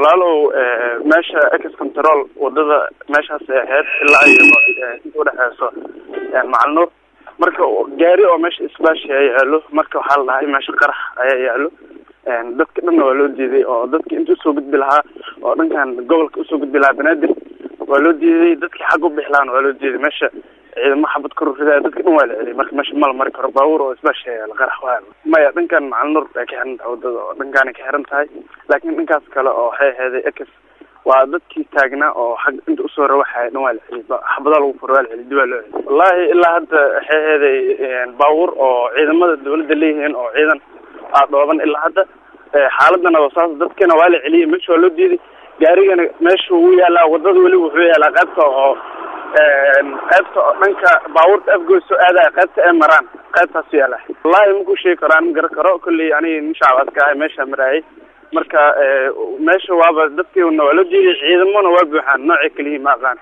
walaalow meesha ex control wadada meeshaas ahayd ilaa iyo inta udhexeyso macalnuur marka gaari oo meesha isbaashi ayaa yaalo marka waxaa la dhahay meesha qarax ayaa yaalo dadka dhanna waa loo diiday oo dadki inta usoo gudbi lahaa oo dhankan gobolka usoo gudbi lahaa banaadir waa loo diiday dadkii xag u bixi lahaana waa loo diiday meesha ciidamo xabad kor ridaaya dadka dhan waa la celiyay marka meesha mala mari karo baabuur oo isbaashi ayaa yaalo qarax waa maya dhankan macalnuur bay ka xiran tahay wadada oo dhankaanay ka xiran tahay laakiin dhankaas kale oo waxay aheeday ex waa dadkii taagnaa oo xag inta usoo rawaxaya dhan waa la celiyay xabadaa lagu furo waa la celiyay dib waa loo celiyay wallahi ilaa hadda waxay aheeday baabuur oo ciidamada dawladda leeyihiin oo ciidan aa dhooban ilaa hadda xaaladana waa saas dadkana waa la celiyay meesha waa loo diiday gaarigana meesha wuu yaalaa wadada weli wuxuu yaalaa qaybta oo qaybta oo dhanka baabuurta afgoy soo aadaya qaybta ay maraan qaybtaasu yaala wallahi maku sheegi karo an ma garan karo kolley aniga nin shacab aska ahay meesha maraayay marka meesha waaba dadkiina waa loo diiday ciidamona waa buuxaan noocay kaliyihin ma aqaan